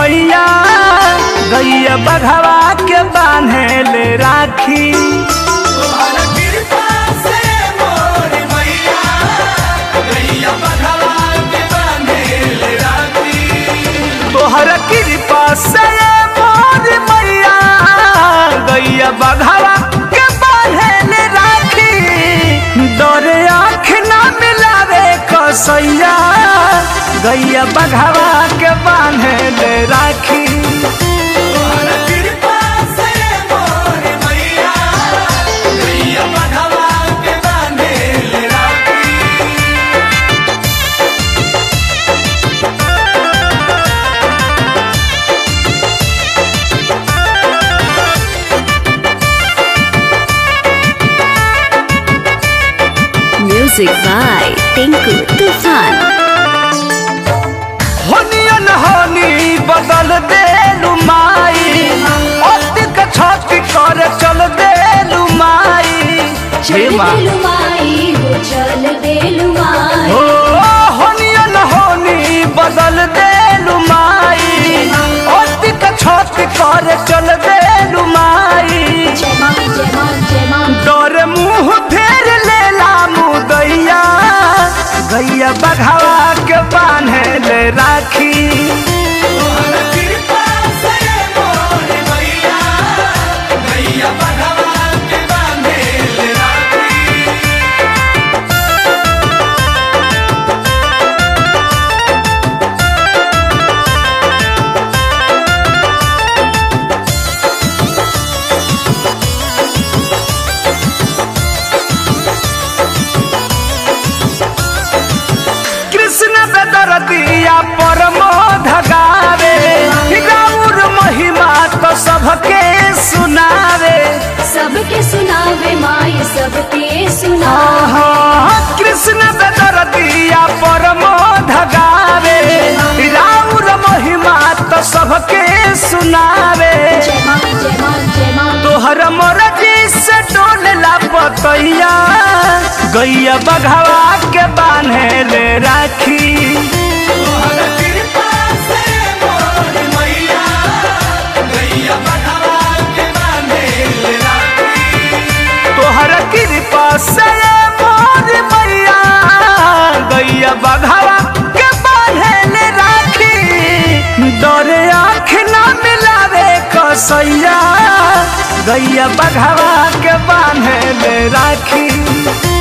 मैया गैया बघवा के बान्हे ले राखी तोहर कृपा से मोर मैया गैया बघवा के बांधेल राखी तोहर कृपा से मोर मैया गैया बघवा के बान्हे ले राखी डरे आँख ना मिलावे कसैया गैया बघवा के बान्हे ले राखी तोहर कृपा से मोर मैया गैया बघवा के बांधेल राखी Music by Tinku Tufan. होनियन होनी बदल देलु माई अतिक छति कर चल देलु माई हे माँ हो होनियन होनी बदल देलु माई अतिक छति कर चल देलु माई डर मुंह फेर लेला मुदैया गैया बघावा के बान्हे ले राखी तोहर कृपा से मोर मैया गैया बघवा के बांधेल राखी कृष्ण बेदरदिया परमो धगावे गौर महिमा तो सबके सुनावे सबके सुनावे माई सबके सुनावे आहा, कृष्ण बेदरदिया परमो धगावे गौर महिमा तो सबके सुनावे जय माँ जय माँ जय माँ तोहर मरजी से डोलला पतैया गैया बघावा के बान्हे ले राखी तोहर कृपा से मोर मैया गैया बघवा के बांधेल राखी तोहर कृपा से मोर मैया गैया बघावा के बान्हे ले राखी डरे आँख ना मिलावे कसैया गैया बघावा के बान्हे ले राखी